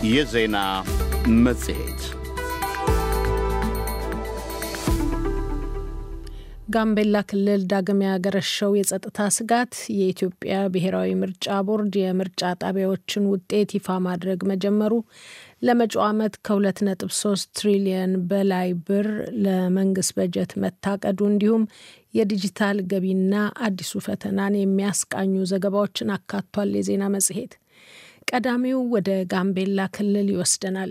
የዜና መጽሔት ጋምቤላ ክልል ዳግም ያገረሸው የጸጥታ ስጋት የኢትዮጵያ ብሔራዊ ምርጫ ቦርድ የምርጫ ጣቢያዎችን ውጤት ይፋ ማድረግ መጀመሩ፣ ለመጪው ዓመት ከ2.3 ትሪሊየን በላይ ብር ለመንግስት በጀት መታቀዱ፣ እንዲሁም የዲጂታል ገቢና አዲሱ ፈተናን የሚያስቃኙ ዘገባዎችን አካቷል። የዜና መጽሔት ቀዳሚው ወደ ጋምቤላ ክልል ይወስደናል።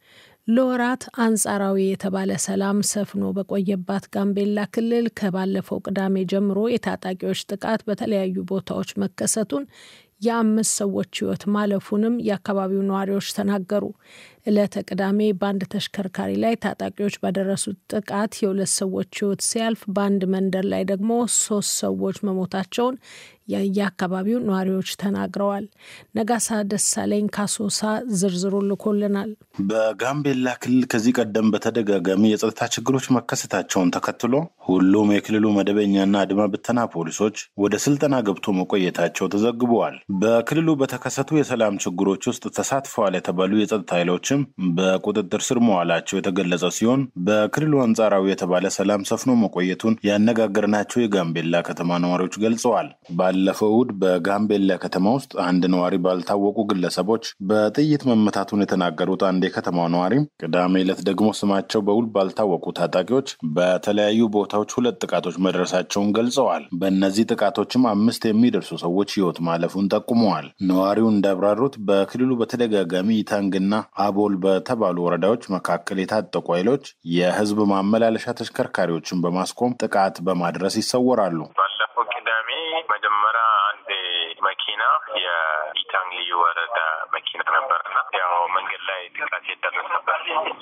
ለወራት አንጻራዊ የተባለ ሰላም ሰፍኖ በቆየባት ጋምቤላ ክልል ከባለፈው ቅዳሜ ጀምሮ የታጣቂዎች ጥቃት በተለያዩ ቦታዎች መከሰቱን የአምስት ሰዎች ሕይወት ማለፉንም የአካባቢው ነዋሪዎች ተናገሩ። ዕለተ ቅዳሜ በአንድ ተሽከርካሪ ላይ ታጣቂዎች ባደረሱት ጥቃት የሁለት ሰዎች ሕይወት ሲያልፍ በአንድ መንደር ላይ ደግሞ ሶስት ሰዎች መሞታቸውን የየአካባቢው ነዋሪዎች ተናግረዋል። ነጋሳ ደሳለኝ ካሶሳ ዝርዝሩ ልኮልናል። በጋምቤላ ክልል ከዚህ ቀደም በተደጋጋሚ የጸጥታ ችግሮች መከሰታቸውን ተከትሎ ሁሉም የክልሉ መደበኛና አድማ ብተና ፖሊሶች ወደ ስልጠና ገብቶ መቆየታቸው ተዘግበዋል። በክልሉ በተከሰቱ የሰላም ችግሮች ውስጥ ተሳትፈዋል የተባሉ የጸጥታ ኃይሎችም በቁጥጥር ስር መዋላቸው የተገለጸ ሲሆን በክልሉ አንጻራዊ የተባለ ሰላም ሰፍኖ መቆየቱን ያነጋገርናቸው የጋምቤላ ከተማ ነዋሪዎች ገልጸዋል። ባለፈው እሁድ በጋምቤላ ከተማ ውስጥ አንድ ነዋሪ ባልታወቁ ግለሰቦች በጥይት መመታቱን የተናገሩት አንድ የከተማው ነዋሪ ቅዳሜ ዕለት ደግሞ ስማቸው በውል ባልታወቁ ታጣቂዎች በተለያዩ ቦታዎች ሁለት ጥቃቶች መድረሳቸውን ገልጸዋል። በእነዚህ ጥቃቶችም አምስት የሚደርሱ ሰዎች ሕይወት ማለፉን ጠቁመዋል። ነዋሪው እንዳብራሩት በክልሉ በተደጋጋሚ ኢታንግና አቦል በተባሉ ወረዳዎች መካከል የታጠቁ ኃይሎች የሕዝብ ማመላለሻ ተሽከርካሪዎችን በማስቆም ጥቃት በማድረስ ይሰወራሉ። ባለፈው ቅዳሜ መጀመሪያ አንድ መኪና የኢታንግ ልዩ ወረዳ መኪና ነበርና ያው መንገድ ላይ ጥቃት የደረሰበት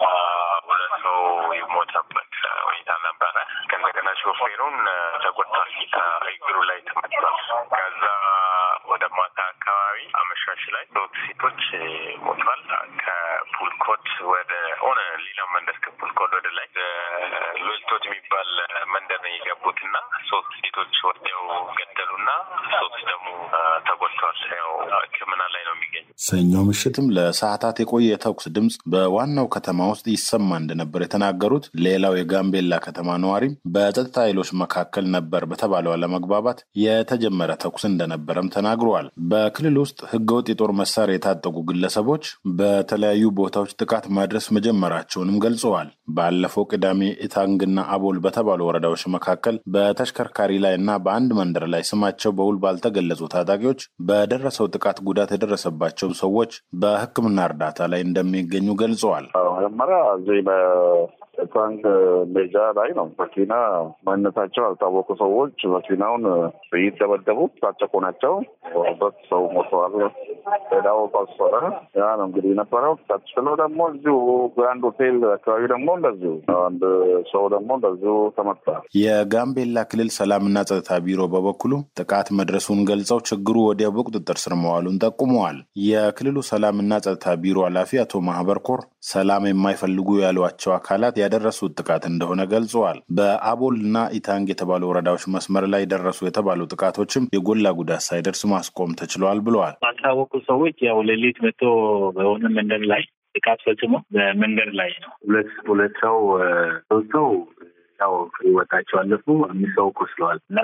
ሁለት ሰው የሞተበት ሁኔታ ነበረ። ከእንደገና ሾፌሩን ተጎድቷል፣ እግሩ ላይ ተመቷል። ከዛ ወደ ማታ አካባቢ አመሻሽ ላይ ሶስት ሴቶች ሞቷል። ከፑልኮት ወደ ሆነ ሌላ መንደር ከፑልኮት ወደ ላይ ሎልቶት የሚባል መንደር ነው የገቡት እና ሶስት ሴቶች ወዲያው ገደሉና ሶስት ደግሞ ተጎድተዋል። ያው ሕክምና ላይ ነው የሚገኙ። ሰኞ ምሽትም ለሰዓታት የቆየ የተኩስ ድምፅ በዋናው ከተማ ውስጥ ይሰማ እንደነበር የተናገሩት ሌላው የጋምቤላ ከተማ ነዋሪም በጸጥታ ኃይሎች መካከል ነበር በተባለው አለመግባባት የተጀመረ ተኩስ እንደነበረም ተናግረዋል። በክልል ውስጥ ህገወጥ የጦር መሳሪያ የታጠቁ ግለሰቦች በተለያዩ ቦታዎች ጥቃት ማድረስ መጀመራቸውንም ገልጸዋል። ባለፈው ቅዳሜ ኢታንግና አቦል በተባሉ ወረዳዎች መካከል በተሽከርካሪ ላይ እና በአንድ መንደር ላይ ስማቸው በውል ባልተገለጹ ታጣቂዎች በደረሰው ጥቃት ጉዳት የደረሰባቸው ሰዎች በሕክምና እርዳታ ላይ እንደሚገኙ ገልጸዋል። መጀመሪያ እዚህ በታንክ ሜጃ ላይ ነው መኪና ማንነታቸው ያልታወቁ ሰዎች መኪናውን ጥይት ደበደቡ። ታጨቁ ናቸው። ሁለት ሰው ሞተዋል። ሌላው ቆሰለ። ያ ነው እንግዲህ የነበረው። ቀጥሎ ደግሞ እዚሁ ግራንድ ሆቴል አካባቢ ደግሞ እንደዚሁ አንድ ሰው ደግሞ እንደዚሁ ተመታ። የጋምቤላ ክልል ሰላምና ጸጥታ ቢሮ በበኩሉ ጥቃት መድረሱን ገልጸው ችግሩ ወዲያው በቁጥጥር ስር መዋሉን ጠቁመዋል። የክልሉ ሰላምና ጸጥታ ቢሮ ኃላፊ አቶ ማህበር ኮር ሰላም የማይፈልጉ ያሏቸው አካላት ያደረሱት ጥቃት እንደሆነ ገልጸዋል። በአቦል እና ኢታንግ የተባሉ ወረዳዎች መስመር ላይ ደረሱ የተባሉ ጥቃቶችም የጎላ ጉዳት ሳይደርስ ማስቆም ተችሏል ብለዋል። ባልታወቁ ሰዎች ያው ሌሊት መጥቶ በሆነ መንደር ላይ ጥቃት ፈጽሞ በመንገድ ላይ ነው ሁለት ሁለት ሰው ሶስት ሰው ያው ህይወታቸው አለፉ። አምስት ሰው ቆስለዋል እና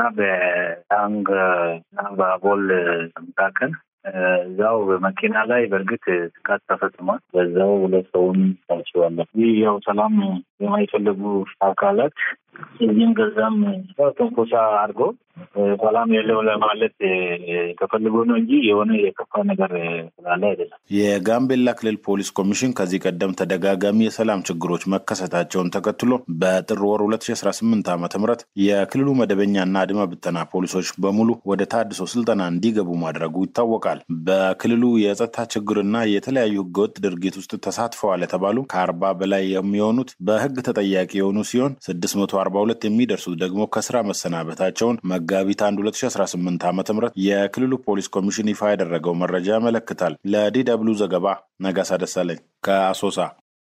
በታንግ እና በአቦል መካከል እዛው በመኪና ላይ በእርግጥ ጥቃት ተፈጽሟል። በዛው ሁለት ሰውን ታችዋለሁ። ይህ ያው ሰላም የማይፈልጉ አካላት እዚህም ገዛም ትንኮሳ አድርጎ ሰላም የለው ለማለት ተፈልጎ ነው እንጂ የሆነ የከፋ ነገር ስላለ አይደለም። የጋምቤላ ክልል ፖሊስ ኮሚሽን ከዚህ ቀደም ተደጋጋሚ የሰላም ችግሮች መከሰታቸውን ተከትሎ በጥር ወር 2018 ዓ ም የክልሉ መደበኛና አድማ ብተና ፖሊሶች በሙሉ ወደ ታድሶ ስልጠና እንዲገቡ ማድረጉ ይታወቃል። በክልሉ የጸጥታ ችግርና የተለያዩ ህገወጥ ድርጊት ውስጥ ተሳትፈዋል የተባሉ ከአርባ በላይ የሚሆኑት በህግ ተጠያቂ የሆኑ ሲሆን 642 የሚደርሱት ደግሞ ከስራ መሰናበታቸውን መጋቢት 1 2018 ዓ ም የክልሉ ፖሊስ ኮሚሽን ይፋ ያደረገው መረጃ ያመለክታል። ለዲ ደብሉ ዘገባ ነጋሳ ደሳለኝ ከአሶሳ።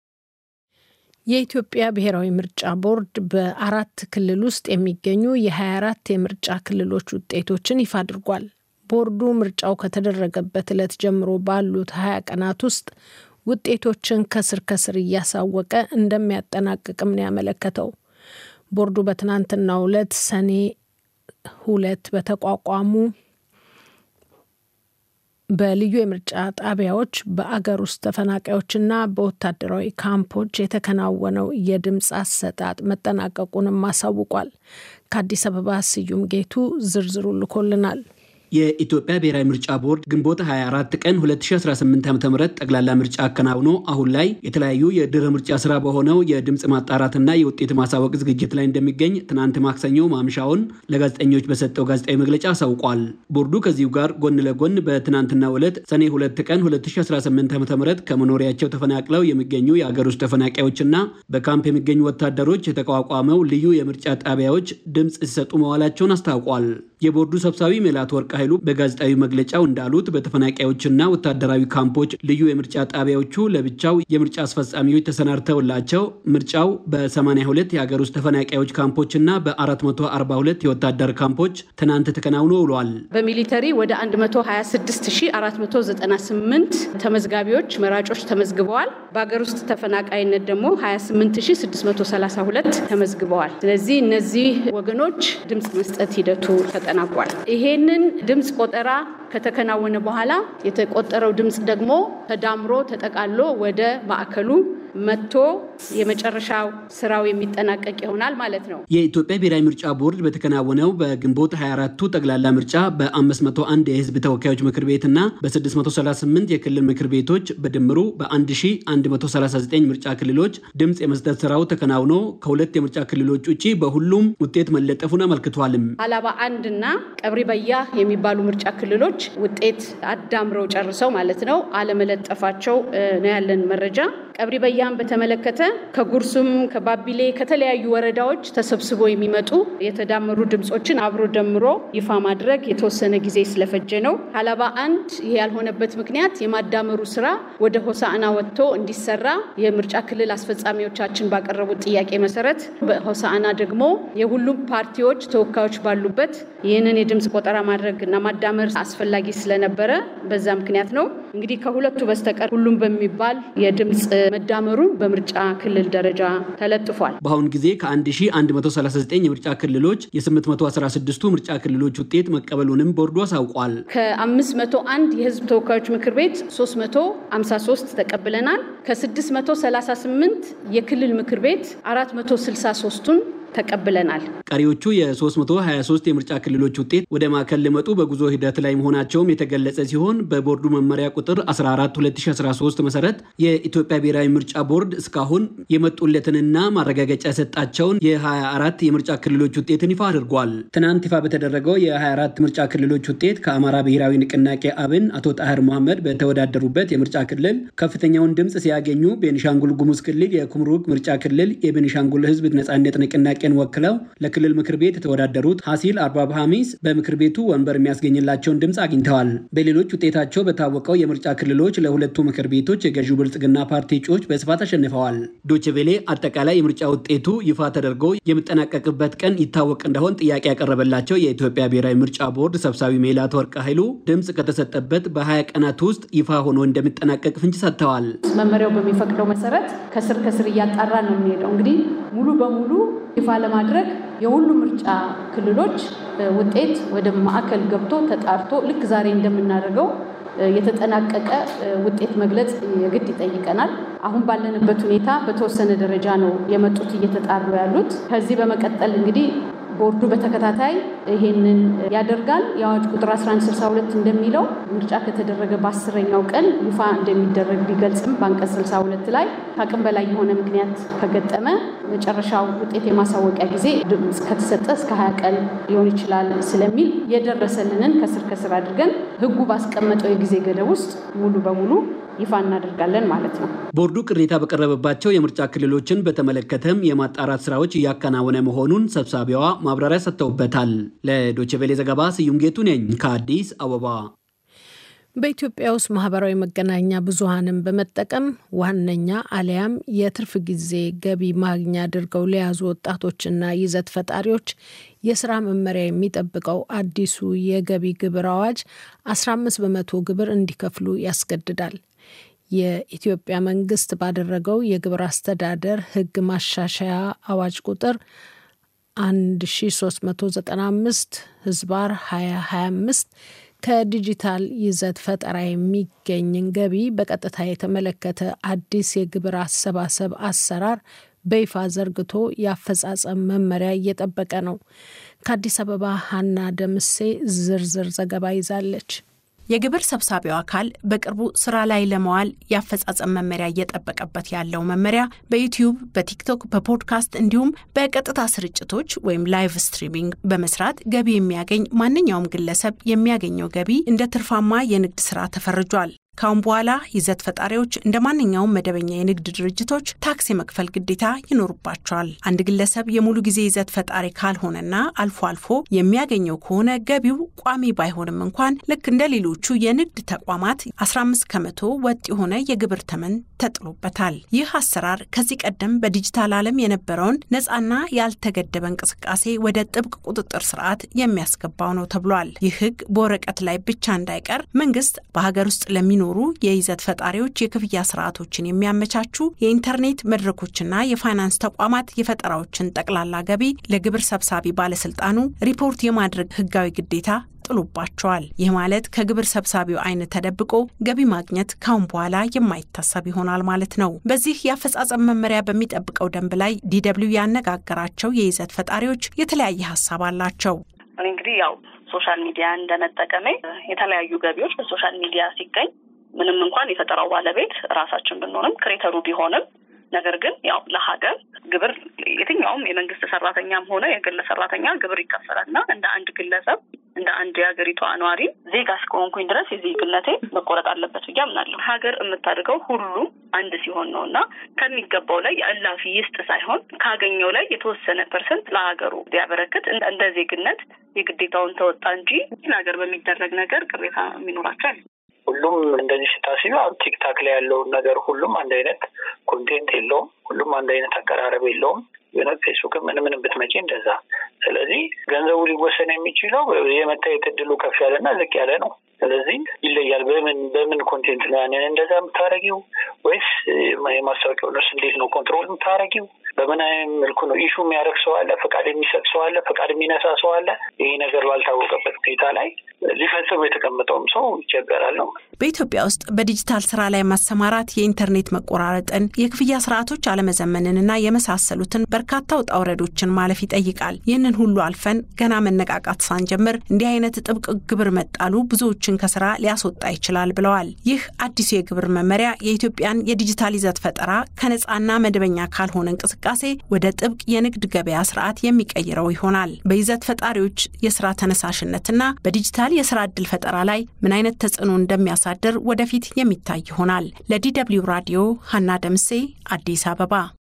የኢትዮጵያ ብሔራዊ ምርጫ ቦርድ በአራት ክልል ውስጥ የሚገኙ የ24 የምርጫ ክልሎች ውጤቶችን ይፋ አድርጓል። ቦርዱ ምርጫው ከተደረገበት ዕለት ጀምሮ ባሉት 20 ቀናት ውስጥ ውጤቶችን ከስር ከስር እያሳወቀ እንደሚያጠናቅቅም ነው ያመለከተው። ቦርዱ በትናንትናው ዕለት ሰኔ ሁለት በተቋቋሙ በልዩ የምርጫ ጣቢያዎች በአገር ውስጥ ተፈናቃዮችና በወታደራዊ ካምፖች የተከናወነው የድምፅ አሰጣጥ መጠናቀቁንም አሳውቋል። ከአዲስ አበባ ስዩም ጌቱ ዝርዝሩ ልኮልናል። የኢትዮጵያ ብሔራዊ ምርጫ ቦርድ ግንቦት 24 ቀን 2018 ዓ ም ጠቅላላ ምርጫ አከናውኖ አሁን ላይ የተለያዩ የድህረ ምርጫ ስራ በሆነው የድምፅ ማጣራትና የውጤት ማሳወቅ ዝግጅት ላይ እንደሚገኝ ትናንት ማክሰኞ ማምሻውን ለጋዜጠኞች በሰጠው ጋዜጣዊ መግለጫ አሳውቋል። ቦርዱ ከዚሁ ጋር ጎን ለጎን በትናንትናው ዕለት ሰኔ 2 ቀን 2018 ዓ ም ከመኖሪያቸው ተፈናቅለው የሚገኙ የአገር ውስጥ ተፈናቃዮችና በካምፕ የሚገኙ ወታደሮች የተቋቋመው ልዩ የምርጫ ጣቢያዎች ድምፅ ሲሰጡ መዋላቸውን አስታውቋል። የቦርዱ ሰብሳቢ ሜላት ወርቅ ኃይሉ በጋዜጣዊ መግለጫው እንዳሉት በተፈናቃዮችና ወታደራዊ ካምፖች ልዩ የምርጫ ጣቢያዎቹ ለብቻው የምርጫ አስፈጻሚዎች ተሰናድተውላቸው ምርጫው በ82 የሀገር ውስጥ ተፈናቃዮች ካምፖችና በ442 የወታደር ካምፖች ትናንት ተከናውኖ ውሏል። በሚሊተሪ ወደ 126498 ተመዝጋቢዎች መራጮች ተመዝግበዋል። በሀገር ውስጥ ተፈናቃይነት ደግሞ 28632 ተመዝግበዋል። ስለዚህ እነዚህ ወገኖች ድምፅ መስጠት ሂደቱ ተጠናቋል። ይሄንን ድምፅ ቆጠራ ከተከናወነ በኋላ የተቆጠረው ድምፅ ደግሞ ተዳምሮ ተጠቃሎ ወደ ማዕከሉ መጥቶ የመጨረሻው ስራው የሚጠናቀቅ ይሆናል ማለት ነው። የኢትዮጵያ ብሔራዊ ምርጫ ቦርድ በተከናወነው በግንቦት 24ቱ ጠቅላላ ምርጫ በ501 የህዝብ ተወካዮች ምክር ቤትና በ638 የክልል ምክር ቤቶች በድምሩ በ1139 ምርጫ ክልሎች ድምፅ የመስጠት ስራው ተከናውኖ ከሁለት የምርጫ ክልሎች ውጭ በሁሉም ውጤት መለጠፉን አመልክቷልም። ሀላባ አንድ እና ቀብሪ በያ የሚባሉ ምርጫ ክልሎች ውጤት አዳምረው ጨርሰው ማለት ነው አለመለጠፋቸው ነው ያለን መረጃ። ቀብሪ በያን በተመለከተ ከጉርሱም ከባቢሌ ከተለያዩ ወረዳዎች ተሰብስቦ የሚመጡ የተዳመሩ ድምፆችን አብሮ ደምሮ ይፋ ማድረግ የተወሰነ ጊዜ ስለፈጀ ነው። ሀላባ አንድ ይህ ያልሆነበት ምክንያት የማዳመሩ ስራ ወደ ሆሳዕና ወጥቶ እንዲሰራ የምርጫ ክልል አስፈጻሚዎቻችን ባቀረቡት ጥያቄ መሰረት በሆሳዕና ደግሞ የሁሉም ፓርቲዎች ተወካዮች ባሉበት ይህንን የድምፅ ቆጠራ ማድረግ እና ማዳመር አስፈላጊ ስለነበረ በዛ ምክንያት ነው። እንግዲህ ከሁለቱ በስተቀር ሁሉም በሚባል የድምፅ መዳመሩ በምርጫ ክልል ደረጃ ተለጥፏል። በአሁኑ ጊዜ ከ1139 የምርጫ ክልሎች የ816ቱ ምርጫ ክልሎች ውጤት መቀበሉንም ቦርዱ አሳውቋል። ከ501 የህዝብ ተወካዮች ምክር ቤት 353 ተቀብለናል። ከ638 የክልል ምክር ቤት 463ቱን ተቀብለናል። ቀሪዎቹ የ323 የምርጫ ክልሎች ውጤት ወደ ማዕከል ሊመጡ በጉዞ ሂደት ላይ መሆናቸውም የተገለጸ ሲሆን በቦርዱ መመሪያ ቁጥር 14 2013 መሰረት የኢትዮጵያ ብሔራዊ ምርጫ ቦርድ እስካሁን የመጡለትንና ማረጋገጫ የሰጣቸውን የ24 የምርጫ ክልሎች ውጤትን ይፋ አድርጓል። ትናንት ይፋ በተደረገው የ24 ምርጫ ክልሎች ውጤት ከአማራ ብሔራዊ ንቅናቄ አብን አቶ ጣህር መሐመድ በተወዳደሩበት የምርጫ ክልል ከፍተኛውን ድምፅ ሲያገኙ ቤኒሻንጉል ጉሙዝ ክልል የኩምሩክ ምርጫ ክልል የቤኒሻንጉል ህዝብ ነጻነት ንቅናቄ ጥያቄን ወክለው ለክልል ምክር ቤት የተወዳደሩት ሀሲል አርባብ ሀሚስ በምክር ቤቱ ወንበር የሚያስገኝላቸውን ድምፅ አግኝተዋል። በሌሎች ውጤታቸው በታወቀው የምርጫ ክልሎች ለሁለቱ ምክር ቤቶች የገዢው ብልጽግና ፓርቲ እጩዎች በስፋት አሸንፈዋል። ዶችቬሌ አጠቃላይ የምርጫ ውጤቱ ይፋ ተደርጎ የሚጠናቀቅበት ቀን ይታወቅ እንደሆን ጥያቄ ያቀረበላቸው የኢትዮጵያ ብሔራዊ ምርጫ ቦርድ ሰብሳቢ ሜላት ወርቅ ኃይሉ ድምፅ ከተሰጠበት በ20 ቀናት ውስጥ ይፋ ሆኖ እንደሚጠናቀቅ ፍንጭ ሰጥተዋል። መመሪያው በሚፈቅደው መሰረት ከስር ከስር እያጣራ ነው የሚሄደው እንግዲህ ሙሉ በሙሉ ይፋ ለማድረግ የሁሉ ምርጫ ክልሎች ውጤት ወደ ማዕከል ገብቶ ተጣርቶ ልክ ዛሬ እንደምናደርገው የተጠናቀቀ ውጤት መግለጽ የግድ ይጠይቀናል። አሁን ባለንበት ሁኔታ በተወሰነ ደረጃ ነው የመጡት እየተጣሩ ያሉት። ከዚህ በመቀጠል እንግዲህ ቦርዱ በተከታታይ ይሄንን ያደርጋል። የአዋጅ ቁጥር 1162 እንደሚለው ምርጫ ከተደረገ በአስረኛው ቀን ይፋ እንደሚደረግ ቢገልጽም በአንቀጽ 62 ላይ ከአቅም በላይ የሆነ ምክንያት ከገጠመ መጨረሻው ውጤት የማሳወቂያ ጊዜ ድምፅ ከተሰጠ እስከ 20 ቀን ሊሆን ይችላል ስለሚል የደረሰልንን ከስር ከስር አድርገን ሕጉ ባስቀመጠው የጊዜ ገደብ ውስጥ ሙሉ በሙሉ ይፋ እናደርጋለን ማለት ነው። ቦርዱ ቅሬታ በቀረበባቸው የምርጫ ክልሎችን በተመለከተም የማጣራት ስራዎች እያከናወነ መሆኑን ሰብሳቢዋ ማብራሪያ ሰጥተውበታል። ለዶችቬሌ ዘገባ ስዩም ጌቱ ነኝ ከአዲስ አበባ። በኢትዮጵያ ውስጥ ማህበራዊ መገናኛ ብዙኃንን በመጠቀም ዋነኛ አሊያም የትርፍ ጊዜ ገቢ ማግኛ አድርገው ለያዙ ወጣቶችና ይዘት ፈጣሪዎች የስራ መመሪያ የሚጠብቀው አዲሱ የገቢ ግብር አዋጅ 15 በመቶ ግብር እንዲከፍሉ ያስገድዳል። የኢትዮጵያ መንግስት ባደረገው የግብር አስተዳደር ሕግ ማሻሻያ አዋጅ ቁጥር 1395 ህዝባር 2025 ከዲጂታል ይዘት ፈጠራ የሚገኝን ገቢ በቀጥታ የተመለከተ አዲስ የግብር አሰባሰብ አሰራር በይፋ ዘርግቶ የአፈጻጸም መመሪያ እየጠበቀ ነው። ከአዲስ አበባ ሀና ደምሴ ዝርዝር ዘገባ ይዛለች። የግብር ሰብሳቢው አካል በቅርቡ ስራ ላይ ለመዋል የአፈጻጸም መመሪያ እየጠበቀበት ያለው መመሪያ በዩቲዩብ፣ በቲክቶክ፣ በፖድካስት እንዲሁም በቀጥታ ስርጭቶች ወይም ላይቭ ስትሪሚንግ በመስራት ገቢ የሚያገኝ ማንኛውም ግለሰብ የሚያገኘው ገቢ እንደ ትርፋማ የንግድ ስራ ተፈርጇል። ካሁን በኋላ ይዘት ፈጣሪዎች እንደ ማንኛውም መደበኛ የንግድ ድርጅቶች ታክስ የመክፈል ግዴታ ይኖርባቸዋል። አንድ ግለሰብ የሙሉ ጊዜ ይዘት ፈጣሪ ካልሆነና አልፎ አልፎ የሚያገኘው ከሆነ ገቢው ቋሚ ባይሆንም እንኳን ልክ እንደ ሌሎቹ የንግድ ተቋማት 15 ከመቶ ወጥ የሆነ የግብር ተመን ተጥሎበታል። ይህ አሰራር ከዚህ ቀደም በዲጂታል ዓለም የነበረውን ነፃና ያልተገደበ እንቅስቃሴ ወደ ጥብቅ ቁጥጥር ስርዓት የሚያስገባው ነው ተብሏል። ይህ ህግ በወረቀት ላይ ብቻ እንዳይቀር መንግስት በሀገር ውስጥ ለሚኖሩ የይዘት ፈጣሪዎች የክፍያ ስርዓቶችን የሚያመቻቹ የኢንተርኔት መድረኮችና የፋይናንስ ተቋማት የፈጠራዎችን ጠቅላላ ገቢ ለግብር ሰብሳቢ ባለስልጣኑ ሪፖርት የማድረግ ህጋዊ ግዴታ ጥሎባቸዋል። ይህ ማለት ከግብር ሰብሳቢው አይን ተደብቆ ገቢ ማግኘት ካሁን በኋላ የማይታሰብ ይሆናል ማለት ነው። በዚህ የአፈጻጸም መመሪያ በሚጠብቀው ደንብ ላይ ዲደብሊው ያነጋገራቸው የይዘት ፈጣሪዎች የተለያየ ሀሳብ አላቸው። እኔ እንግዲህ ያው ሶሻል ሚዲያ እንደመጠቀሜ የተለያዩ ገቢዎች በሶሻል ሚዲያ ሲገኝ ምንም እንኳን የፈጠራው ባለቤት ራሳችን ብንሆንም ክሬተሩ ቢሆንም ነገር ግን ያው ለሀገር ግብር የትኛውም የመንግስት ሰራተኛም ሆነ የግል ሰራተኛ ግብር ይከፈላል እና እንደ አንድ ግለሰብ እንደ አንድ የሀገሪቷ ነዋሪ ዜጋ እስከሆንኩኝ ድረስ የዜግነቴ መቆረጥ አለበት ብዬ አምናለሁ። ሀገር የምታደርገው ሁሉ አንድ ሲሆን ነው እና ከሚገባው ላይ የእላፊ ይስጥ ሳይሆን ካገኘው ላይ የተወሰነ ፐርሰንት ለሀገሩ ቢያበረክት እንደ ዜግነት የግዴታውን ተወጣ እንጂ ሀገር በሚደረግ ነገር ቅሬታ የሚኖራቸው ሁሉም እንደዚህ ስታስቢ አሁን ቲክታክ ላይ ያለውን ነገር ሁሉም አንድ አይነት ኮንቴንት የለውም። ሁሉም አንድ አይነት አቀራረብ የለውም። የሆነ ፌስቡክ ምን ምን ብትመጪ እንደዛ። ስለዚህ ገንዘቡ ሊወሰን የሚችለው የመታየት እድሉ ከፍ ያለና ዝቅ ያለ ነው። ስለዚህ ይለያል። በምን በምን ኮንቴንት ነው ያንን እንደዛ የምታረጊው ወይስ የማስታወቂያው ነርስ እንዴት ነው ኮንትሮል የምታረጊው? በምን አይነት መልኩ ነው ኢሹ የሚያደርግ ሰው አለ፣ ፈቃድ የሚሰጥ ሰው አለ፣ ፈቃድ የሚነሳ ሰው አለ። ይሄ ነገር ባልታወቀበት ሁኔታ ላይ ሊፈጽሙ የተቀመጠውም ሰው ይቸገራል ነው። በኢትዮጵያ ውስጥ በዲጂታል ስራ ላይ ማሰማራት የኢንተርኔት መቆራረጥን፣ የክፍያ ስርዓቶች አለመዘመንንና የመሳሰሉትን በርካታ ውጣ ውረዶችን ማለፍ ይጠይቃል። ይህንን ሁሉ አልፈን ገና መነቃቃት ሳንጀምር እንዲህ አይነት ጥብቅ ግብር መጣሉ ብዙዎችን ከስራ ሊያስወጣ ይችላል ብለዋል። ይህ አዲሱ የግብር መመሪያ የኢትዮጵያን የዲጂታል ይዘት ፈጠራ ከነፃና መደበኛ ካልሆነ እንቅስቃሴ ወደ ጥብቅ የንግድ ገበያ ስርዓት የሚቀይረው ይሆናል። በይዘት ፈጣሪዎች የስራ ተነሳሽነትና በዲጂታል የስራ ዕድል ፈጠራ ላይ ምን አይነት ተጽዕኖ እንደሚያሳድር ወደፊት የሚታይ ይሆናል። ለዲደብሊው ራዲዮ ሀና ደምሴ አዲስ አበባ።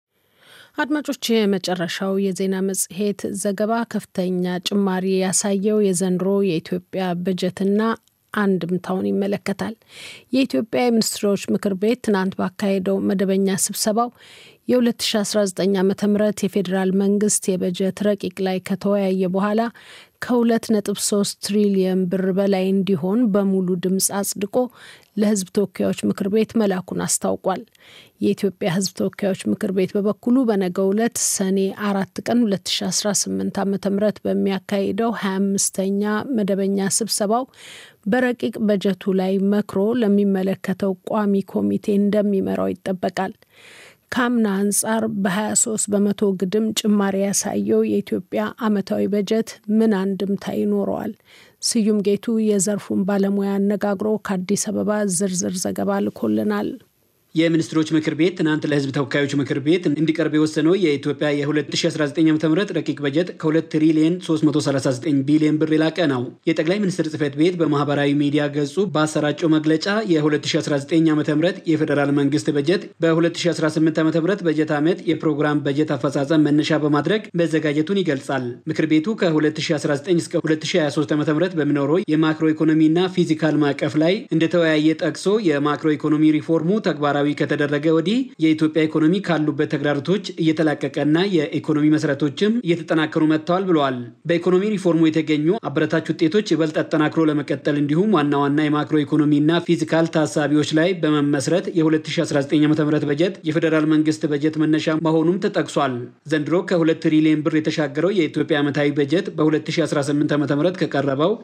አድማጮች፣ የመጨረሻው የዜና መጽሔት ዘገባ ከፍተኛ ጭማሪ ያሳየው የዘንድሮ የኢትዮጵያ በጀትና አንድምታውን ይመለከታል። የኢትዮጵያ የሚኒስትሮች ምክር ቤት ትናንት ባካሄደው መደበኛ ስብሰባው የ2019 ዓ ም የፌዴራል መንግስት የበጀት ረቂቅ ላይ ከተወያየ በኋላ ከ2.3 ትሪሊየን ብር በላይ እንዲሆን በሙሉ ድምፅ አጽድቆ ለሕዝብ ተወካዮች ምክር ቤት መላኩን አስታውቋል። የኢትዮጵያ ሕዝብ ተወካዮች ምክር ቤት በበኩሉ በነገው ዕለት ሰኔ አራት ቀን 2018 ዓ ም በሚያካሂደው 25ኛ መደበኛ ስብሰባው በረቂቅ በጀቱ ላይ መክሮ ለሚመለከተው ቋሚ ኮሚቴ እንደሚመራው ይጠበቃል። ከአምና አንጻር በ23 በመቶ ግድም ጭማሪ ያሳየው የኢትዮጵያ ዓመታዊ በጀት ምን አንድምታ ይኖረዋል? ስዩም ጌቱ የዘርፉን ባለሙያ አነጋግሮ ከአዲስ አበባ ዝርዝር ዘገባ ልኮልናል። የሚኒስትሮች ምክር ቤት ትናንት ለህዝብ ተወካዮች ምክር ቤት እንዲቀርብ የወሰነው የኢትዮጵያ የ2019 ዓ ም ረቂቅ በጀት ከ2 ትሪሊየን 339 ቢሊዮን ብር የላቀ ነው። የጠቅላይ ሚኒስትር ጽህፈት ቤት በማህበራዊ ሚዲያ ገጹ ባሰራጨው መግለጫ የ2019 ዓ ም የፌዴራል መንግስት በጀት በ2018 ዓ ም በጀት ዓመት የፕሮግራም በጀት አፈጻጸም መነሻ በማድረግ መዘጋጀቱን ይገልጻል። ምክር ቤቱ ከ2019 እስከ 2023 ዓ ም በሚኖረው የማክሮ ኢኮኖሚና ፊዚካል ማዕቀፍ ላይ እንደተወያየ ጠቅሶ የማክሮ ኢኮኖሚ ሪፎርሙ ተግባራዊ ተግባራዊ ከተደረገ ወዲህ የኢትዮጵያ ኢኮኖሚ ካሉበት ተግዳሮቶች እየተላቀቀና የኢኮኖሚ መሰረቶችም እየተጠናከሩ መጥተዋል ብለዋል። በኢኮኖሚ ሪፎርሙ የተገኙ አበረታች ውጤቶች ይበልጥ አጠናክሮ ለመቀጠል እንዲሁም ዋና ዋና የማክሮ ኢኮኖሚና ፊዚካል ታሳቢዎች ላይ በመመስረት የ2019 ዓ ም በጀት የፌዴራል መንግስት በጀት መነሻ መሆኑም ተጠቅሷል። ዘንድሮ ከ2 ትሪሊዮን ብር የተሻገረው የኢትዮጵያ ዓመታዊ በጀት በ2018 ዓ ም ከቀረበው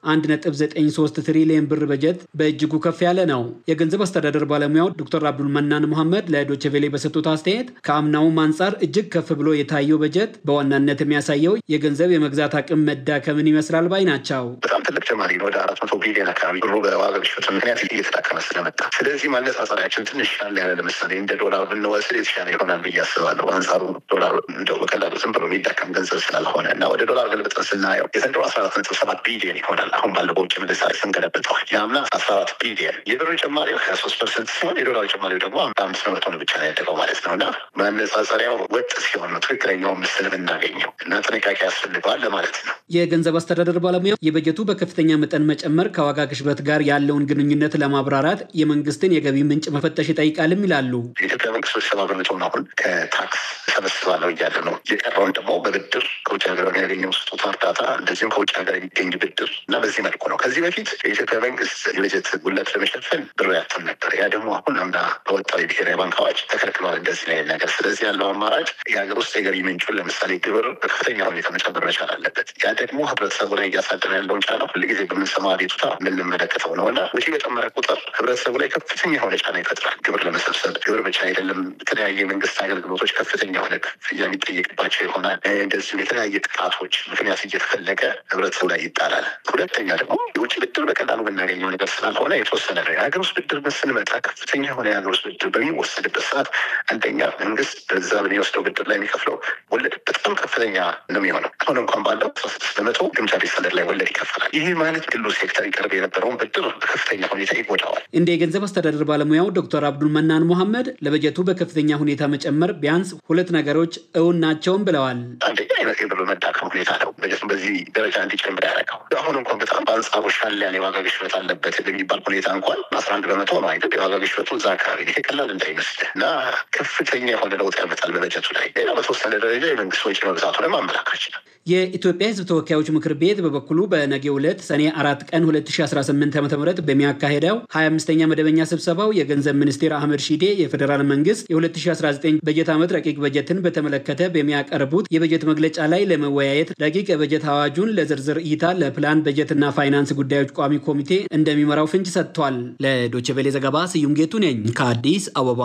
1.93 ትሪሊዮን ብር በጀት በእጅጉ ከፍ ያለ ነው። የገንዘብ አስተዳደር ባለሙያው ዶክተር አብዱል መናን መሐመድ ለዶቼ ቬሌ በሰጡት አስተያየት ከአምናውም አንጻር እጅግ ከፍ ብሎ የታየው በጀት በዋናነት የሚያሳየው የገንዘብ የመግዛት አቅም መዳከምን ይመስላል ባይ ናቸው። በጣም ትልቅ ጭማሪ ነው። ወደ አራት መቶ ቢሊዮን አካባቢ ብሩ በዋጋ ግሽበት ምክንያት እየተዳከመ ስለመጣ፣ ስለዚህ ማነጻጸሪያችን ትንሽ ሻል ያለ ለምሳሌ እንደ ዶላር ብንወስድ የተሻለ ይሆናል ብዬ አስባለሁ። አንጻሩ ዶላር እንደው በቀላሉ ዝም ብሎ የሚዳከም ገንዘብ ስላልሆነ እና ወደ ዶላር ገልብጠን ስናየው የዘንድሮ አስራ አራት ነጥብ ሰባት ቢሊዮን ይሆናል። አሁን ባለው በውጭ ምንዛሬ ስንገለብጠው የአምና አስራ አራት ቢሊዮን የብር ጭማሪው ሀያ ሶስት ፐርሰንት ሲሆን የዶላር ጭማሪው ደግሞ አምስት በመቶ ነው ብቻ ነው ያደገው ማለት ነው እና ማነጻጸሪያው ወጥ ሲሆን ነው ትክክለኛው ምስል የምናገኘው እና ጥንቃቄ ያስፈልገዋል ለማለት ነው። የገንዘብ አስተዳደር ባለሙያ የበጀቱ በከፍተኛ መጠን መጨመር ከዋጋ ግሽበት ጋር ያለውን ግንኙነት ለማብራራት የመንግስትን የገቢ ምንጭ መፈተሽ ይጠይቃልም ይላሉ። የኢትዮጵያ መንግስት ወደ ሰባ በመቶውን አሁን ከታክስ ሰበስባለሁ እያለ ነው። የቀረውን ደግሞ በብድር ከውጭ ሀገር የሚያገኘው ስጦታ እርዳታ፣ እንደዚሁም ከውጭ ሀገር የሚገኝ ብድር እና በዚህ መልኩ ነው። ከዚህ በፊት የኢትዮጵያ መንግስት የበጀት ጉለት ለመሸፈን ብር ያትም ነበር። ያ ደግሞ አሁን አምና በወጣው የብሔራዊ ባንክ አዋጅ ተከልክሏል። እንደዚህ ላይ ነገር ስለዚህ ያለው አማራጭ የሀገር ውስጥ የገቢ ምንጩን ለምሳሌ ግብር በከፍተኛ ሁኔታ መጨመር መቻል አለበት። ያ ደግሞ ህብረተሰቡ ላይ እያሳደረ ያለውን ጫና ሁልጊዜ በምንሰማው አቤቱታ የምንመለከተው ነው እና ወጪ በጨመረ ቁጥር ህብረተሰቡ ላይ ከፍተኛ የሆነ ጫና ይፈጥራል። ግብር ለመሰብሰብ ግብር ብቻ አይደለም፣ የተለያየ የመንግስት አገልግሎቶች ከፍተኛ የሆነ ክፍያ የሚጠየቅባቸው ይሆናል። እንደዚሁም የተለያየ ጥቃቶች ምክንያት እየተፈለገ ህብረተሰቡ ላይ ይጣላል። ሁለተኛ ደግሞ የውጭ ብድር በቀላሉ የምናገኘው ነገር ስላልሆነ የተወሰነ ነው። የሀገር ውስጥ ብድር ስንመጣ ከፍተኛ የሆነ የሀገር ውስጥ ብድር በሚወሰድበት ሰዓት አንደኛ መንግስት በዛ በሚወስደው ብድር ላይ የሚከፍለው ወለድ በጣም ከፍተኛ ነው የሚሆነው። አሁን እንኳን ባለው አስራ ስድስት በመቶ ግምጃ ቤት ሰነድ ላይ ወለድ ይከፈላል። ይህ ማለት ግሉ ሴክተር ይቀርብ የነበረውን ብድር በከፍተኛ ሁኔታ ይጎዳዋል። እንደ የገንዘብ አስተዳደር ባለሙያው ዶክተር አብዱል መናን መሐመድ ለበጀቱ በከፍተኛ ሁኔታ መጨመር ቢያንስ ሁለት ነገሮች እውን ናቸውም ብለዋል። አንደኛ አይነት የብር መዳከም ሁኔታ ነው በጀቱን በዚህ ደረጃ እንዲጨምር ያደረገው። አሁን እንኳን በጣም በአንጻሩ ሻል ያለ የዋጋ ግሽበት አለበት በሚባል ሁኔታ እንኳን አስራ አንድ በመቶ ነው አይደል የዋጋ ግሽበቱ እዛ አካባቢ ይሄ ቀላል እንዳይመስል እና ከፍተኛ የሆነ ለውጥ ያመጣል በበጀቱ ላይ። ሌላ በተወሰነ ደረጃ የመንግስት ወጪ መብዛቱንም አመላካች ነው። የኢትዮጵያ ሕዝብ ተወካዮች ምክር ቤት በበኩሉ በነገው ዕለት ሰኔ አራት ቀን 2018 ዓ ም በሚያካሄደው 25ኛ መደበኛ ስብሰባው የገንዘብ ሚኒስቴር አህመድ ሺዴ የፌዴራል መንግስት የ2019 በጀት ዓመት ረቂቅ በጀትን በተመለከተ በሚያቀርቡት የበጀት መግለጫ ላይ ለመወያየት ረቂቅ የበጀት አዋጁን ለዝርዝር እይታ ለፕላን በጀትና ፋይናንስ ጉዳዮች ቋሚ ኮሚቴ እንደሚመራው ፍንጭ ሰጥቷል። ለዶቼ ቬሌ ዘገባ ስዩም ጌቱ ነኝ ከአዲስ አበባ።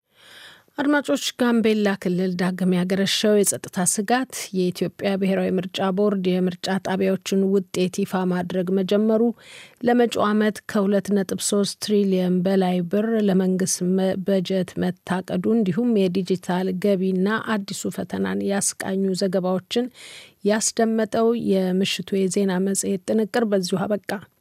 አድማጮች፣ ጋምቤላ ክልል ዳግም ያገረሸው የጸጥታ ስጋት የኢትዮጵያ ብሔራዊ ምርጫ ቦርድ የምርጫ ጣቢያዎችን ውጤት ይፋ ማድረግ መጀመሩ ለመጪው ዓመት ከ2.3 ትሪሊየን በላይ ብር ለመንግስት በጀት መታቀዱ እንዲሁም የዲጂታል ገቢና አዲሱ ፈተናን ያስቃኙ ዘገባዎችን ያስደመጠው የምሽቱ የዜና መጽሔት ጥንቅር በዚሁ አበቃ።